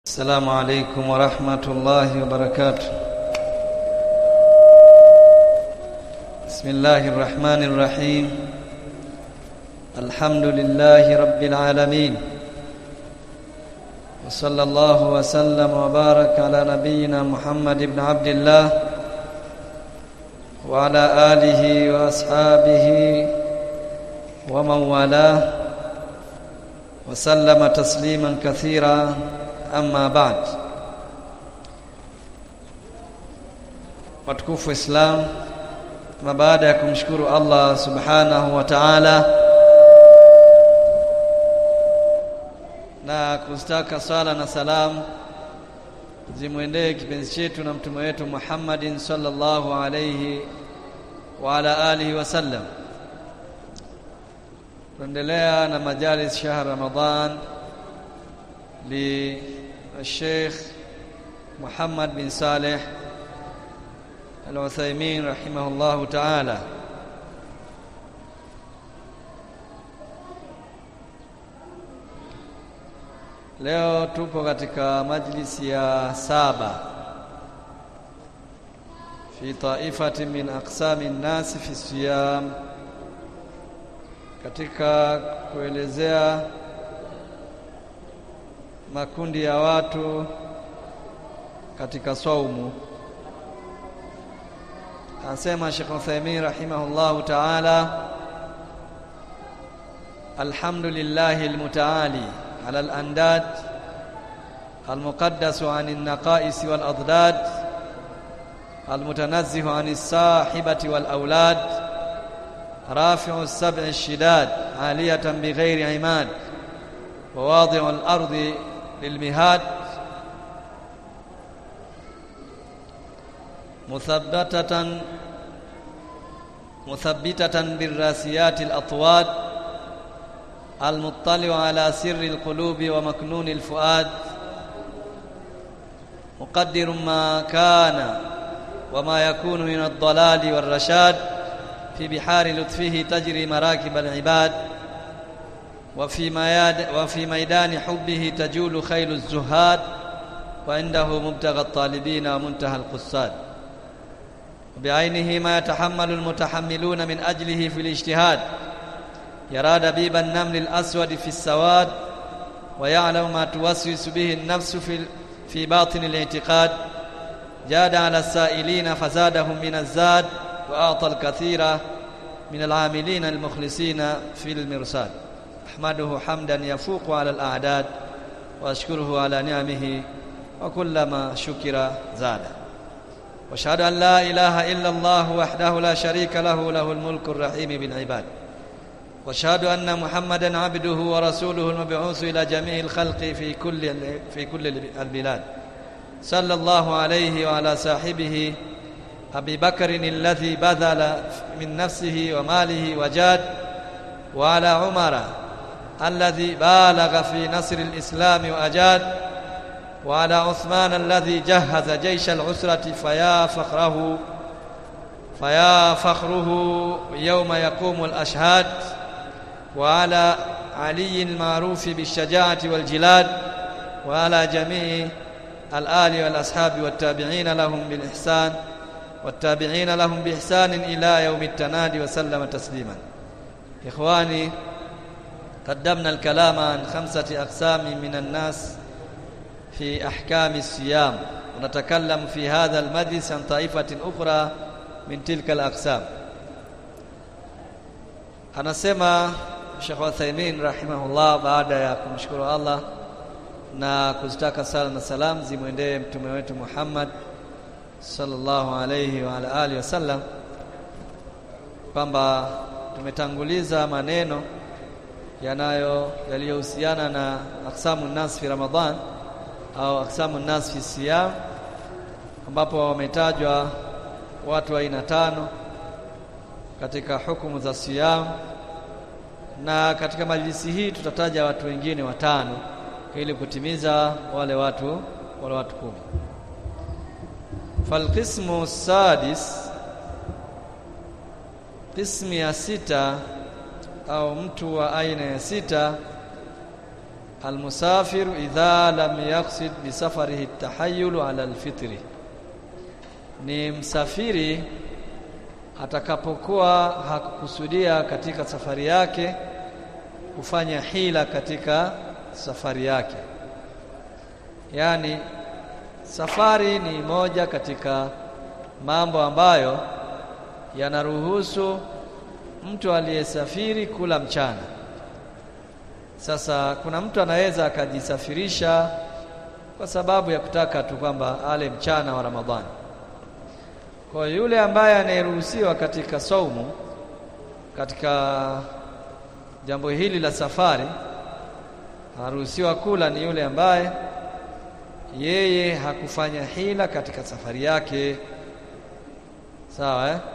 السلام عليكم ورحمة الله وبركاته بسم الله الرحمن الرحيم الحمد لله رب العالمين وصلى الله وسلم وبارك على نبينا محمد بن عبد الله وعلى آله وأصحابه ومن والاه وسلم تسليما كثيرا amma ba'd watukufu islam na baada ya kumshukuru Allah subhanahu wa ta'ala na kustaka sala na salam zimwendee kipenzi chetu na mtume wetu Muhammadin sallallahu alayhi wa ala alihi wasallam tuendelea na majalis shahr Ramadhan للشيخ محمد بن صالح العثيمين رحمه الله تعالى leo tupo katika majlisi ya saba fi taifati min aqsami nnasi fi siyam katika kuelezea makundi ya watu katika saumu anasema Sheikh Uthaymeen rahimahullahu ta'ala alhamdulillahi almutaali ala alandad المقدس عن النقائص والأضداد المتنزه عن الصاحبة والأولاد رافع السبع الشداد عالية بغير عماد وواضع الأرض للمهاد مثبتة مثبتة بالراسيات الأطواد المطلع على سر القلوب ومكنون الفؤاد مقدر ما كان وما يكون من الضلال والرشاد في بحار لطفه تجري مراكب العباد وفي مياد وفي ميدان حبه تجول خيل الزهاد وعنده مبتغى الطالبين ومنتهى القصاد بعينه ما يتحمل المتحملون من أجله في الاجتهاد يرى دبيب النمل الأسود في السواد ويعلم ما توسوس به النفس في في باطن الاعتقاد جاد على السائلين فزادهم من الزاد وأعطى الكثير من العاملين المخلصين في المرصاد أحمده حمدا يفوق على الأعداد وأشكره على نعمه وكلما شكر زاد واشهد أن لا إله إلا الله وحده لا شريك له له الملك الرحيم بالعباد واشهد أن محمدا عبده ورسوله المبعوث إلى جميع الخلق في كل في كل البلاد صلى الله عليه وعلى صاحبه أبي بكر الذي بذل من نفسه وماله وجاد وعلى عمر الذي بالغ في نصر الإسلام وأجاد وعلى عثمان الذي جهز جيش العسرة فيا فخره فيا فخره يوم يقوم الأشهاد وعلى علي المعروف بالشجاعة والجلاد وعلى جميع الآل والأصحاب والتابعين لهم بالإحسان والتابعين لهم بإحسان إلى يوم التنادي وسلم تسليما إخواني قدمنا الكلام عن خمسة أقسام من الناس في أحكام الصيام ونتكلم في هذا المجلس عن طائفة أخرى من تلك الأقسام anasema Sheikh Uthaymeen rahimahullah baada ya kumshukuru Allah na kuzitaka sala na salam zimwendee mtume wetu Muhammad sallallahu alayhi wa ala alihi wasallam kwamba tumetanguliza maneno yanayo yaliyohusiana na aksamu nas fi Ramadhan au aksamu nas fi siyam ambapo wametajwa watu wa aina tano katika hukumu za siyam na katika majlisi hii tutataja watu wengine watano ili kutimiza wale watu wale watu kumi falqismu sadis qismu ya sita au mtu wa aina ya sita almusafiru idha lam yaqsid bisafarihi at-tahayyul ala al-fitri ni msafiri atakapokuwa hakukusudia katika safari yake kufanya hila katika safari yake yani safari ni moja katika mambo ambayo yanaruhusu mtu aliyesafiri kula mchana sasa kuna mtu anaweza akajisafirisha kwa sababu ya kutaka tu kwamba ale mchana wa Ramadhani kwa yule ambaye anayeruhusiwa katika saumu katika jambo hili la safari anaruhusiwa kula ni yule ambaye yeye hakufanya hila katika safari yake sawa eh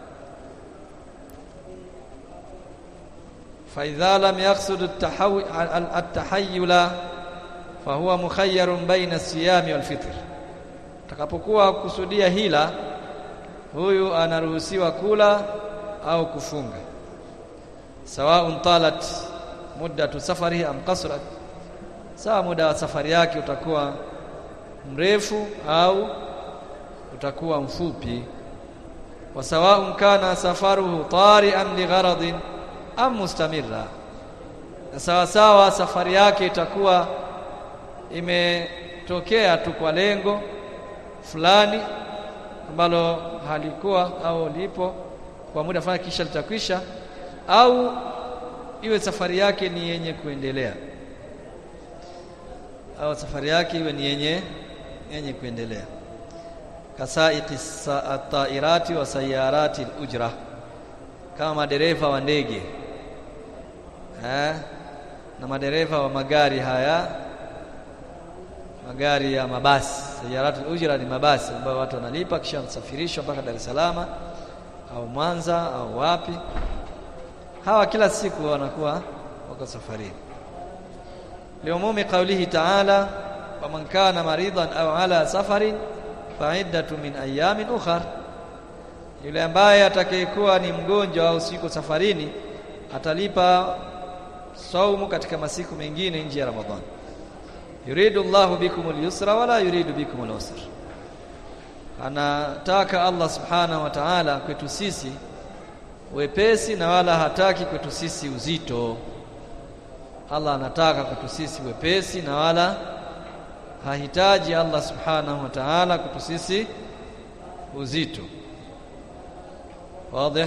فإذا لم يقصد التحيل فهو مخير بين الصيام والفطر takapokuwa kusudia hila huyu anaruhusiwa kula au kufunga sawaun talat muddatu safarihi am qasrat sawa muda wa safari yake utakuwa mrefu au utakuwa mfupi wa sawaun kana safaruhu tari'an li gharadin am mustamirra sawa sawa safari yake itakuwa imetokea tu kwa lengo fulani ambalo halikuwa au lipo kwa muda fulani kisha litakwisha au iwe safari yake ni yenye kuendelea au safari yake iwe ni yenye yenye kuendelea kasaiqi at-tairati wa sayarati al-ujra kama madereva wa ndege eh na madereva wa magari haya magari ya mabasi sayaratul ujra ni mabasi ambayo watu wanalipa kisha wanasafirishwa mpaka Dar es Salaam au Mwanza au wapi hawa kila siku wanakuwa wako safarini liumumi qawlihi ta'ala waman kana maridan au ala safarin fa'iddatu min ayamin ukhar yule ambaye atakayekuwa ni mgonjwa au siko safarini atalipa saumu katika masiku mengine nje ya Ramadhani yuridu Allahu bikum al-yusra wala yuridu bikum al-usra anataka Allah subhanahu wa ta'ala kwetu sisi wepesi na wala hataki kwetu sisi uzito Allah anataka kwetu sisi wepesi na wala hahitaji Allah subhanahu wa ta'ala kwetu sisi uzito واضح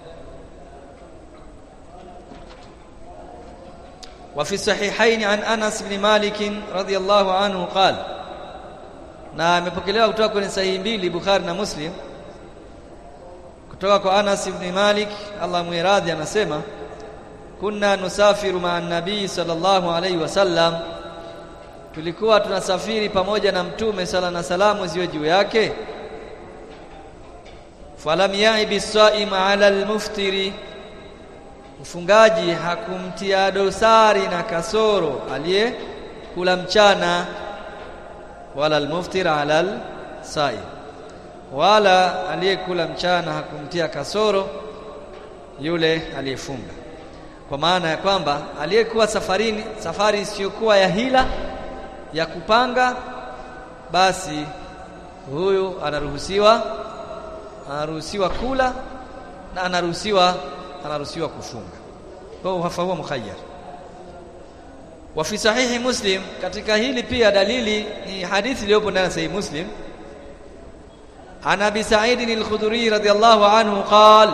وفي الصحيحين عن انس بن مالك رضي الله عنه قال na amepokelewa kutoka kwenye sahihi mbili Bukhari na Muslim kutoka kwa Anas ibn Malik Allah muiradhi anasema kunna nusafiru ma'an nabii sallallahu alayhi wasallam tulikuwa tunasafiri pamoja na mtume sala na salamu ziwe juu yake falam yaibi saim ala almuftiri mfungaji hakumtia dosari na kasoro aliye kula mchana wala almuftir ala alsaim wala aliyekula mchana hakumtia kasoro yule aliyefunga kwa maana ya kwamba aliyekuwa safarini safari isiyokuwa ya hila ya kupanga basi huyu anaruhusiwa anaruhusiwa kula na anaruhusiwa anaruhusiwa kufunga kwa hiyo hafahuwa mukhayyar wa fi sahihi muslim katika hili pia dalili ni hadithi iliyopo ndani ya sahihi muslim عن ابي سعيد الخدري رضي الله عنه قال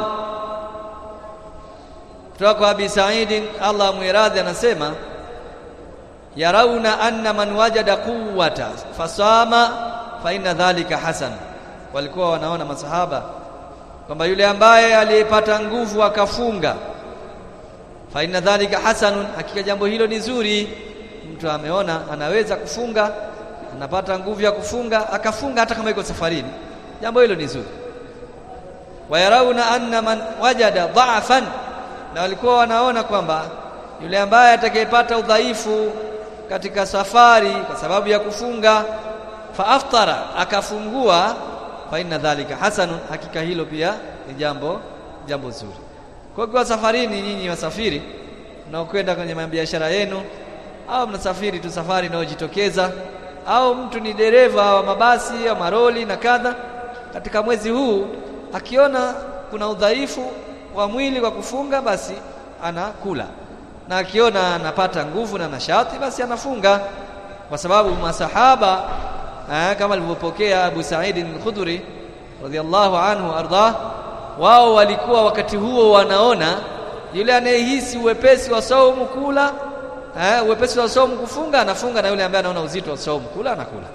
kutoka abi Sa'id Allah muiradhi anasema yarauna anna man wajada quwwata fasama fa inna dhalika hasan walikuwa wanaona masahaba kwamba yule ambaye aliyepata nguvu akafunga fa inna dhalika hasanun hakika jambo hilo ni zuri mtu ameona anaweza kufunga anapata nguvu ya kufunga akafunga hata kama yuko safarini jambo hilo ni zuri wayarauna anna man wajada dha'fan na walikuwa wanaona kwamba yule ambaye atakayepata udhaifu katika safari kwa sababu ya kufunga fa aftara akafungua fa inna dhalika hasanun hakika hilo pia ni jambo jambo zuri kwa kuwa safarini nyinyi wasafiri mnaokwenda kwenye biashara yenu au mnasafiri tu safari inayojitokeza au mtu ni dereva wa mabasi au maroli na kadha katika mwezi huu akiona kuna udhaifu wa mwili kwa kufunga basi anakula na akiona anapata nguvu na nashati basi anafunga kwa sababu masahaba eh, kama alivyopokea Abu Sa'id al-Khudri radhiallahu anhu ardah wao walikuwa wakati huo wanaona yule anayehisi uwepesi wa saumu kula eh, uwepesi wa saumu kufunga anafunga na yule ambaye anaona uzito wa saumu kula anakula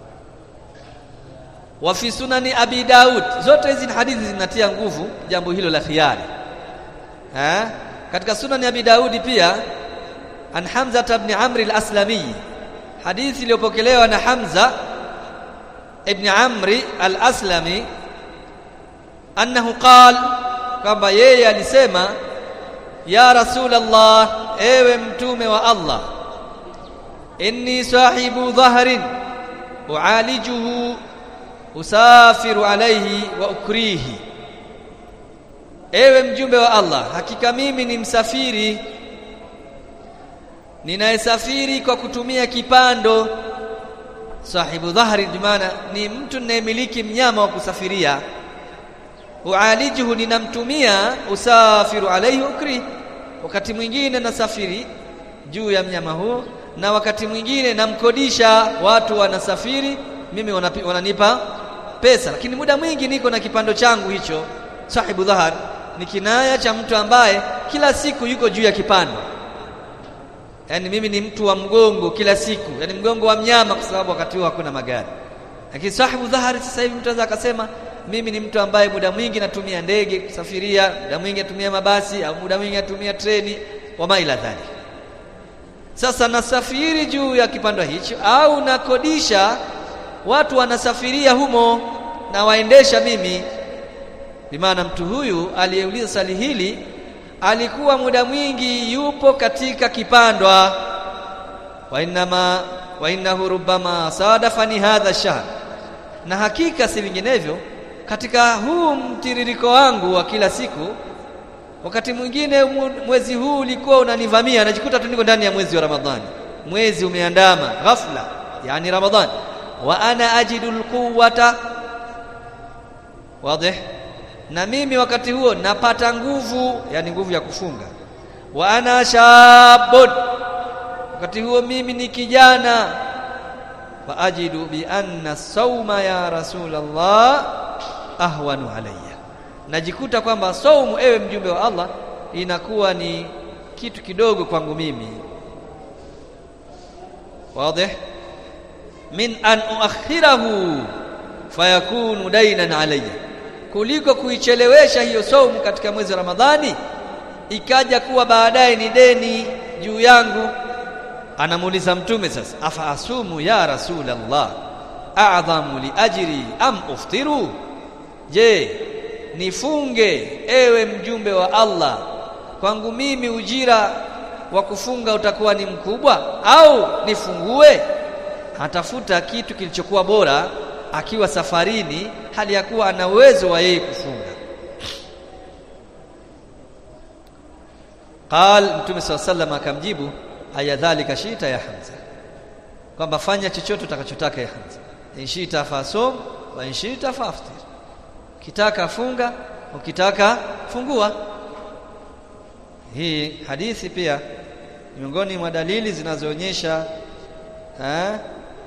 wa fi sunani abi daud zote hizi hadithi zinatia nguvu jambo hilo la khiyari eh katika sunani abi daudi pia an hamza ibn amr al-aslami hadithi iliyopokelewa na hamza ibn amri al-aslami annahu qal kwamba yeye alisema ya rasulullah ewe mtume wa allah inni sahibu dhahrin ualijuhu usafiru alayhi wa ukrihi ewe mjumbe wa Allah hakika mimi ni msafiri ninayesafiri kwa kutumia kipando sahibu dhahri maana ni mtu ninayemiliki mnyama wa kusafiria ualijuhu ninamtumia usafiru alayhi ukri wakati mwingine nasafiri juu ya mnyama huo na wakati mwingine namkodisha watu wanasafiri mimi wanapi, wananipa pesa lakini muda mwingi niko na kipando changu hicho sahibu dhahar ni kinaya cha mtu ambaye kila siku yuko juu ya kipando yani mimi ni mtu wa mgongo kila siku yani mgongo wa mnyama kwa sababu wakati huo hakuna magari lakini sahibu dhahari sasa hivi mtu anaweza akasema mimi ni mtu ambaye muda mwingi natumia ndege kusafiria muda mwingi natumia mabasi au muda mwingi natumia treni wa maila dhalik sasa nasafiri juu ya kipando hicho au nakodisha watu wanasafiria humo na waendesha mimi bimaana mtu huyu aliyeuliza swali hili alikuwa muda mwingi yupo katika kipandwa wa inma wa innahu rubbama sadafani hadha shahr na hakika si vinginevyo katika huu mtiririko wangu wa kila siku wakati mwingine mwezi huu ulikuwa unanivamia najikuta tu niko ndani ya mwezi wa Ramadhani mwezi umeandama ghafla yani Ramadhani wa ana ajidu alquwwata wazi na mimi wakati huo napata nguvu yani nguvu ya kufunga wa ana shabun wakati huo mimi ni kijana wa ajidu bi anna sauma ya rasulullah ahwanu alayya najikuta kwamba saumu ewe mjumbe wa Allah inakuwa ni kitu kidogo kwangu mimi wazi min an uakhirahu fayakunu dainan alayya kuliko kuichelewesha hiyo saumu katika mwezi wa Ramadhani ikaja kuwa baadaye ni deni juu yangu anamuuliza mtume sasa afa asumu ya rasulallah a'dhamu li ajri am uftiru je nifunge ewe mjumbe wa Allah kwangu mimi ujira wa kufunga utakuwa ni mkubwa au nifungue atafuta kitu kilichokuwa bora akiwa safarini hali ya kuwa ana uwezo wa yeye kufunga qal mtume swalla sallam akamjibu aya dhalika shita ya hamza kwamba fanya chochote utakachotaka ya hamza inshita fasum wa inshita faftir ukitaka funga ukitaka fungua hii hadithi pia miongoni mwa dalili zinazoonyesha eh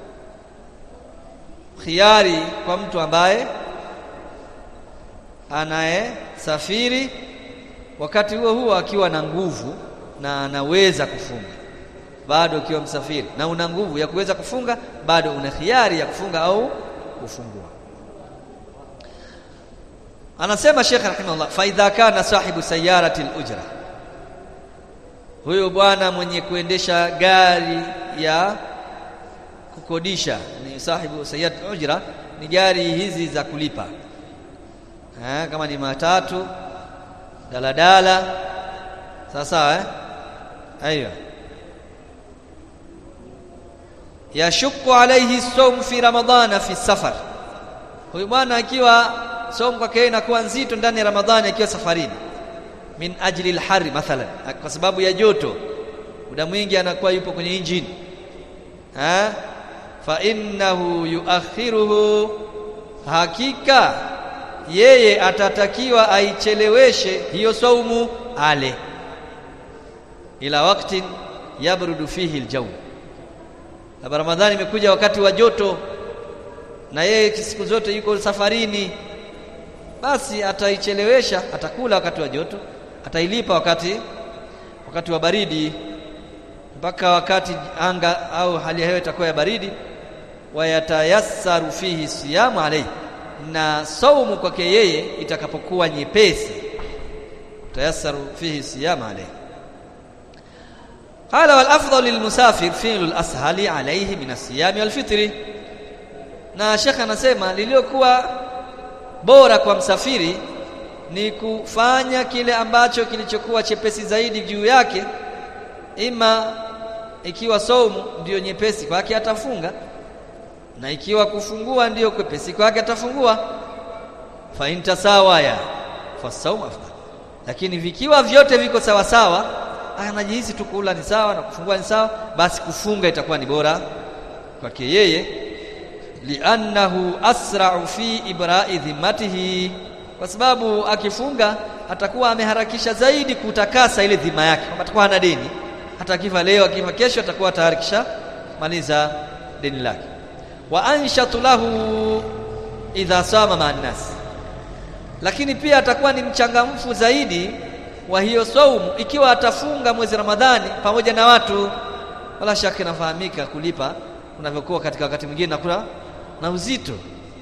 khiari kwa mtu ambaye anayesafiri wakati huo huo akiwa na nguvu na anaweza kufunga bado ukiwa msafiri na una nguvu ya kuweza kufunga bado una khiari ya kufunga au kufungua anasema Sheikh rahimahullah fa idha kana sahibu sayarati al-ujra huyo bwana mwenye kuendesha gari ya kukodisha ni sahibu sayyid ujra ni gari hizi za kulipa eh, kama ni matatu daladala sawa sawa eh aiyo yashukku alayhi sawm fi ramadhana fi safar huyu bwana akiwa somo kwake inakuwa nzito ndani ya ramadhani akiwa safarini min ajli al-har mathalan kwa sababu ya joto muda mwingi anakuwa yupo kwenye injini ha fa innahu yuakhiruhu hakika yeye atatakiwa aicheleweshe hiyo saumu ale ila wakati yabrudu fihi aljaw na ramadhani imekuja wakati wa joto na yeye siku zote yuko safarini basi ataichelewesha atakula wakati wa joto atailipa wakati wakati wa baridi mpaka wakati anga au hali ya hewa itakuwa ya baridi wayatayassaru fihi siyamu alayhi na saumu kwake yeye itakapokuwa nyepesi tayassaru fihi siyamu alayhi qala wal afdal lil musafir fi'lu al ashali alayhi min as-siyam wal fitri na shekha anasema liliokuwa bora kwa msafiri ni kufanya kile ambacho kilichokuwa chepesi zaidi juu yake ima ikiwa saumu ndiyo nyepesi kwake atafunga na ikiwa kufungua ndiyo kwepesi kwake atafungua fa intasawaya fasawm afdal lakini vikiwa vyote viko sawa sawa anajihisi tu kula ni sawa na kufungua ni sawa basi kufunga itakuwa ni bora kwake yeye li'annahu asra'u fi ibra'i dhimmatihi kwa sababu akifunga atakuwa ameharakisha zaidi kutakasa ile dhima yake kwamba atakuwa hana deni hata akifa leo akifa kesho atakuwa tayari kisha maliza deni lake wa anshatu lahu idha sama ma'an-nas lakini pia atakuwa ni mchangamfu zaidi wa hiyo saumu ikiwa atafunga mwezi Ramadhani pamoja na watu wala shaka inafahamika kulipa unavyokuwa katika wakati mwingine na kuna na uzito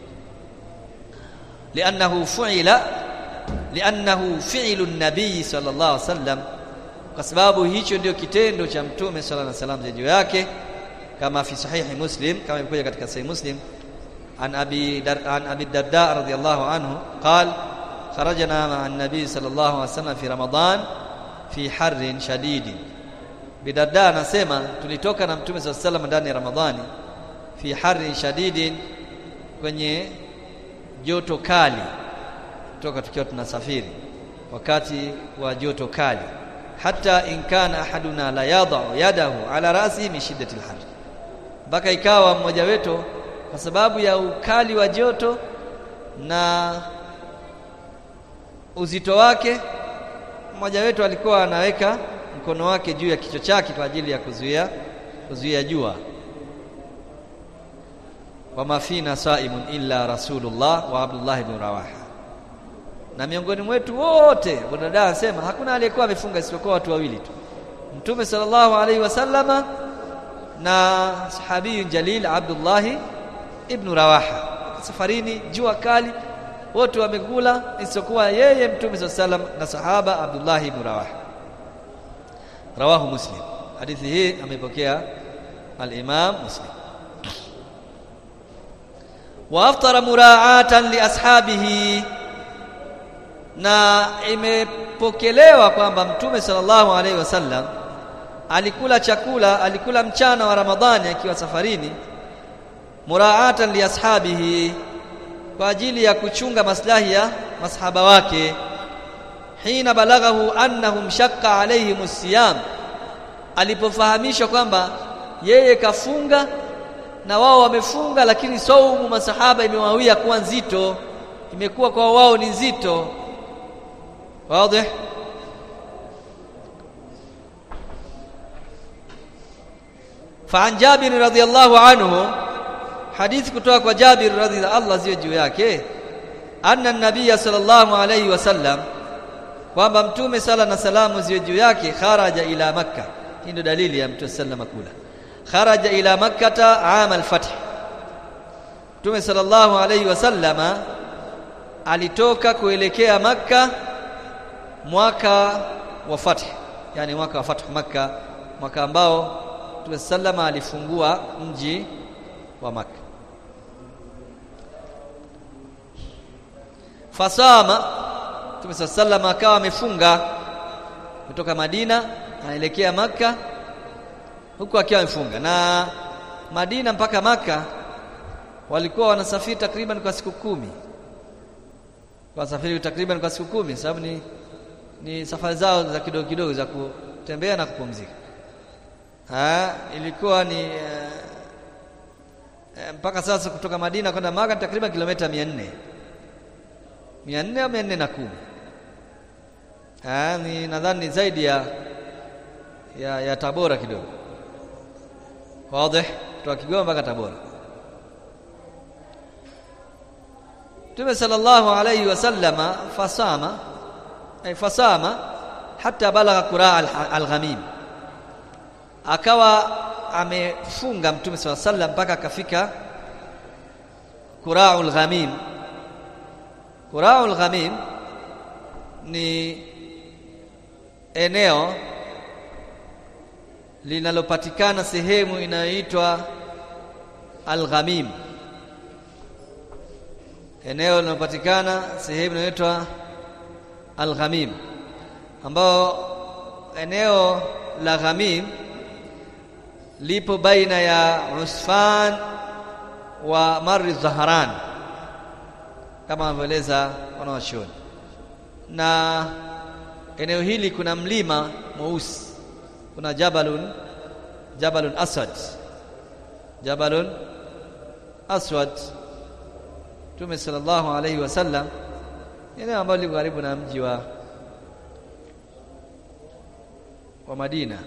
li'annahu fu'ila li'annahu fi'lu an-nabii sallallahu alaihi wasallam kwa sababu hicho ndio kitendo cha mtume sallallahu alaihi wasallam juu yake kama fi sahihi muslim kama imekuja katika sahihi muslim an abi dar, an abi darda radhiyallahu anhu qala kharajna ma'a an-nabii sallallahu alaihi wasallam fi ramadan fi harrin shadidin bidarda anasema tulitoka na mtume sallallahu alaihi wasallam ndani ya ramadhani fi harrin shadidin kwenye joto kali toka tukiwa tunasafiri wakati wa joto kali hata in kana ahaduna la yadau yadahu ala rasi min shiddati alhar mpaka ikawa mmoja wetu kwa sababu ya ukali wa joto na uzito wake mmoja wetu alikuwa anaweka mkono wake juu ya kichwa chake kwa ajili ya kuzuia kuzuia jua wama fina saimun illa rasulullah wa abdullah ibn rawaha na miongoni mwetu wote bwana anasema hakuna aliyekuwa amefunga isipokuwa watu wawili tu mtume sallallahu alaihi wasallama na sahabi jalil abdullah ibn rawaha safarini jua kali wote wamekula isipokuwa yeye mtume sallallahu alaihi wasallam na sahaba abdullah ibn rawaha rawahu muslim hadithi hii amepokea al-imam muslim waaftara muraatan li ashabihi na imepokelewa kwamba mtume sallallahu alaihi wasallam alikula chakula alikula mchana wa ramadhani akiwa safarini muraatan li ashabihi kwa ajili ya kuchunga maslahi ya masahaba wake hina balaghahu annahum shaqqa alaihim siyam alipofahamishwa kwamba yeye kafunga na wao wamefunga lakini saumu masahaba imewawia kuwa nzito imekuwa kwa wao ni nzito wazi فعن جابر رضي الله عنه حديث kutoka kwa Jabir radhi Allah ziwe juu yake anna an-nabiy sallallahu alayhi wasallam kwamba mtume sala na salamu ziwe juu yake kharaja ila makkah hii ndio dalili ya mtume sallama kula kharaja ila makkata aam al-fath mtume sallallahu alayhi wasallama alitoka kuelekea makka mwaka wa fath yani mwaka wa fath makka mwaka ambao mtume sallama alifungua mji wa makka fasama mtume sallama akawa amefunga kutoka Madina anaelekea maka huku akiwa amefunga na Madina mpaka maka walikuwa wanasafiri takriban kwa siku kumi wasafiri takriban kwa siku kumi sababu ni ni safari zao za kidogo kidogo za kutembea na kupumzika ha, ilikuwa ni eh, eh, mpaka sasa kutoka Madina kwenda Maka ni takriban kilomita 400 400 au 410 ah ni nadhani ni zaidi ya ya, ya Tabora kidogo wazi kutoka Kigoma mpaka Tabora Mtume sallallahu alayhi wasallama fasama ay fasama hata balagha qura al-ghamim akawa amefunga Mtume sallallahu alayhi wasallam mpaka akafika qura'ul ghamim qura'ul ghamim ni eneo linalopatikana sehemu inayoitwa Al-Ghamim eneo linalopatikana sehemu inayoitwa Al-Ghamim ambao eneo la Ghamim lipo baina ya Usfan wa Marri Zaharan kama wanavyoeleza wanawachuoni na eneo hili kuna mlima mweusi kuna jabalun jabalun aswad jabalun aswad Mtume sallallahu alayhi wasallam eneo ambalo liko karibu na mji wa wa Madina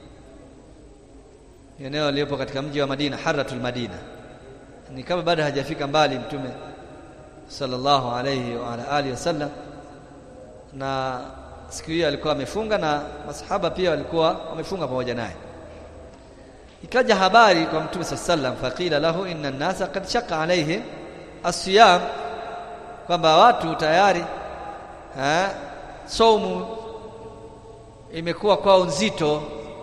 eneo lilipo katika mji wa Madina Haratul Madina ni kama bado hajafika mbali Mtume sallallahu alayhi wa ala alihi wasallam na siku hiyo alikuwa amefunga na masahaba pia walikuwa wamefunga pamoja naye ikaja habari kwa mtume sallam faqila lahu inna an-nasa qad shaqqa alayhim as-siyam kwamba watu tayari eh saumu imekuwa kwao nzito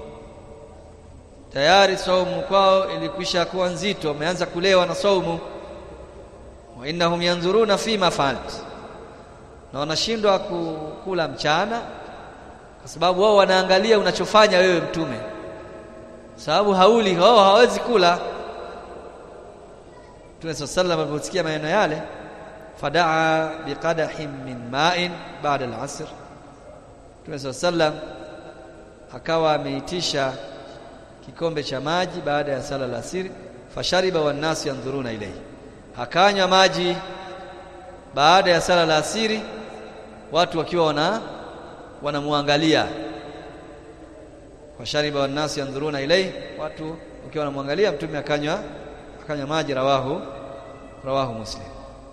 tayari saumu kwao ilikwisha kuwa nzito wameanza kulewa na saumu wa innahum yanzuruna fima fa'alt na wanashindwa kukula mchana kwa sababu wao wanaangalia unachofanya wewe mtume sababu hauli wao hawezi kula Mtume sallallahu aliposikia maneno yale fadaa biqadahin min ma'in ba'da al-'asr Mtume sallallahu akawa ameitisha kikombe cha maji baada ya sala la asiri fashariba wan nas yanzuruna ilayhi akanywa maji baada ya sala la asiri watu wakiwa wana wanamwangalia washariba wanasi yanzuruna ilai watu wakiwa wanamwangalia mtume akanywa akanywa maji rawahu rawahu muslim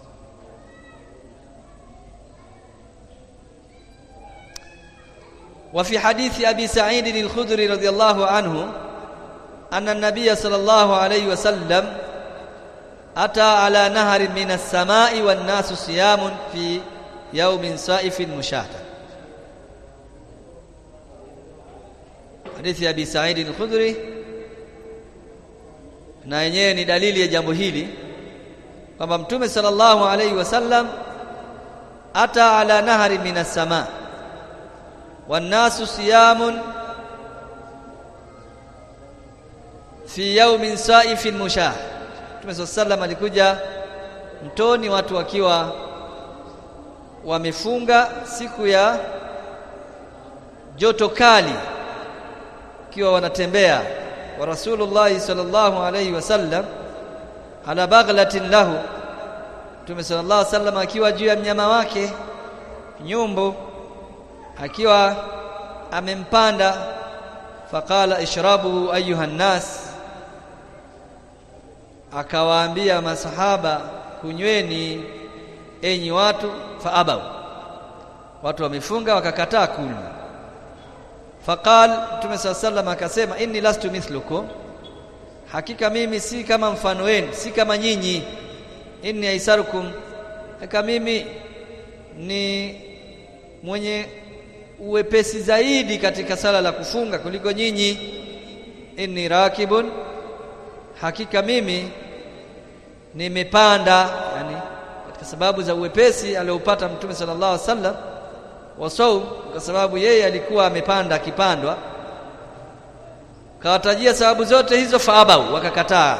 وفي حديث أبي سعيد الخدري رضي الله عنه أن النبي صلى الله عليه وسلم أتى على نهر من السماء والناس صيام في يوم صائف مشاهد حديث أبي سعيد الخدري na yenyewe ni dalili ya jambo hili kwamba mtume sallallahu alaihi wasallam ata ala nahari minas sama wannasu siyamun fi yawmin saifin mushah Mtume sallallahu alikuja mtoni watu wakiwa wamefunga siku ya joto kali kiwa wanatembea wa Rasulullah sallallahu alayhi wasallam ala baghlatin lahu Mtume sallallahu alayhi wasallam akiwa juu ya mnyama wake nyumbu akiwa amempanda faqala ishrabu ayuha nas akawaambia masahaba kunyweni enyi watu faabau watu wamefunga wakakataa kunywa faqal mtume sallam akasema inni lastu mithlukum hakika mimi si kama mfano wenu si kama nyinyi inni aisarukum hakika mimi ni mwenye uwepesi zaidi katika sala la kufunga kuliko nyinyi inni rakibun hakika mimi nimepanda yani katika sababu za uwepesi aliopata mtume sallallahu alaihi wasallam wa saum kwa sababu yeye alikuwa amepanda akipandwa kawatajia sababu zote hizo faabau wakakataa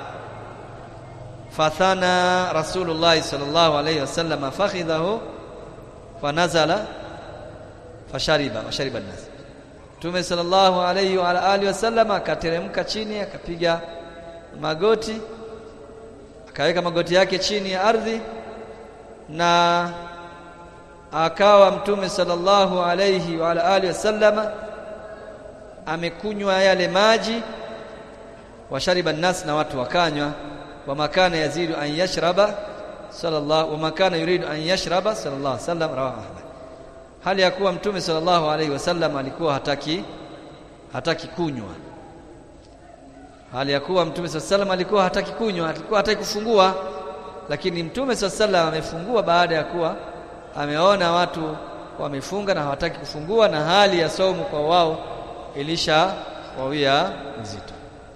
fathana rasulullah sallallahu alaihi wasallam fakhidhahu fanazala fashariba washariba an-nas Mtume sallallahu alayhi wa alihi wasallam akateremka chini akapiga magoti akaweka magoti yake chini ya ardhi na akawa Mtume sallallahu alayhi wa alihi wasallam amekunywa yale maji washariba nas na watu wakanywa wa makana yazidu an yashraba sallallahu wa makana yuridu an yashraba sallallahu alayhi wasallam rawahu Ahmad hali ya kuwa mtume sallallahu alayhi wasallam alikuwa hataki hataki kunywa hali ya kuwa mtume sallallahu alayhi wasallam alikuwa hataki kunywa alikuwa hataki kufungua lakini mtume sallallahu alayhi wasallam amefungua baada ya kuwa ameona watu wamefunga na hawataki kufungua na hali ya saumu kwa wao ilisha wawia mzito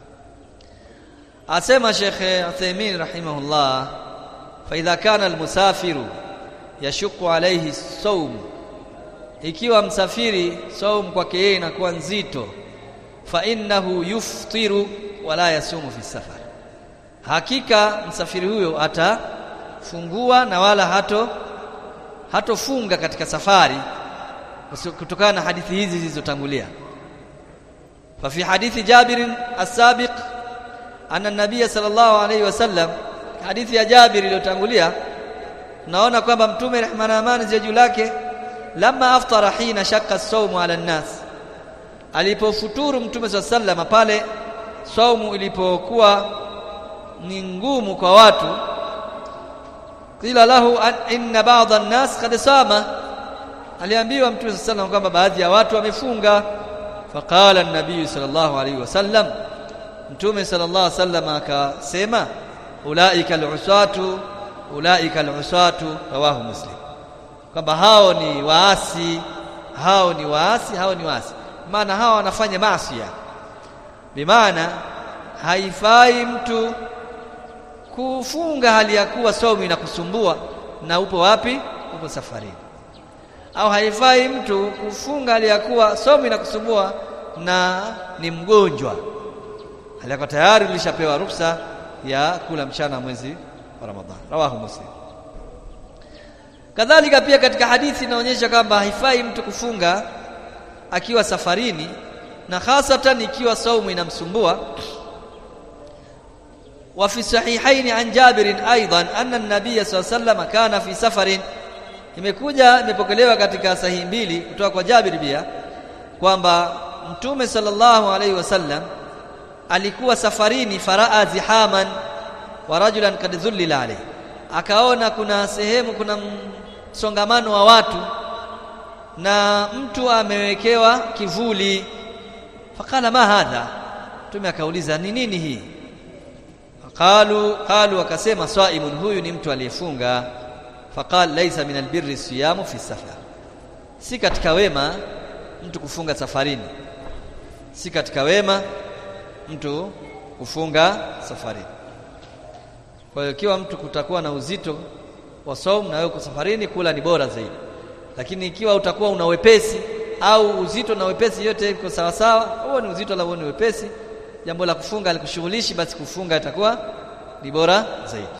asema Sheikh Uthaymeen rahimahullah fa idha kana almusafiru yashuku alayhi sawm ikiwa msafiri saum kwake yeye inakuwa nzito fa innahu yuftiru wala yasumu fi safar hakika msafiri huyo atafungua na wala hato hatofunga katika safari kutokana na hadithi hizi zilizotangulia fa fi hadithi Jabir as-sabiq anna an-nabiy sallallahu alayhi wasallam hadithi ya Jabir iliyotangulia naona kwamba mtume rehma na amani ziwe juu lake lama aftara hina shakka saumu ala nnas alipofuturu mtume swalla sallam pale saumu ilipokuwa ni ngumu kwa watu qila lahu inna ba'dha an-nas qad sama aliambiwa mtume swalla sallam kwamba baadhi ya watu wamefunga faqala an-nabiy sallallahu alayhi wasallam mtume sallallahu alayhi wasallam akasema ulaika al-usatu ulaika al-usatu rawahu muslim kwamba hao ni waasi hao ni waasi hao ni waasi maana hao wanafanya maasi bimaana haifai mtu kufunga hali ya kuwa saumu inakusumbua na upo wapi upo safarini au haifai mtu kufunga hali ya kuwa saumu inakusumbua na ni mgonjwa hali yako tayari ulishapewa ruksa ya kula mchana mwezi wa Ramadhani rawahu muslim kadhalika pia katika hadithi inaonyesha kwamba haifai mtu kufunga akiwa safarini na hasatan ikiwa saumu inamsumbua wa fi sahihaini an Jabir aidan anna an-nabiy sallallahu kana fi safarin imekuja imepokelewa katika sahihi mbili kutoka kwa Jabir pia kwamba mtume sallallahu alaihi wasallam alikuwa safarini faraa zihaman wa rajulan kad dhullila alayhi akaona kuna sehemu kuna msongamano wa watu na mtu amewekewa kivuli fakala ma hadha mtume akauliza ni nini hii qalu qalu akasema saimun huyu ni mtu aliyefunga faqal laysa min albirri siyamu fi safar si katika wema mtu kufunga safarini si katika wema mtu kufunga safarini kwa hiyo ikiwa mtu kutakuwa na uzito wa saumu na wewe uko safarini kula ni bora zaidi lakini ikiwa utakuwa una wepesi au uzito na wepesi yote iko sawa sawa huo ni uzito la huo ni wepesi jambo la kufunga alikushughulishi basi kufunga itakuwa ni bora zaidi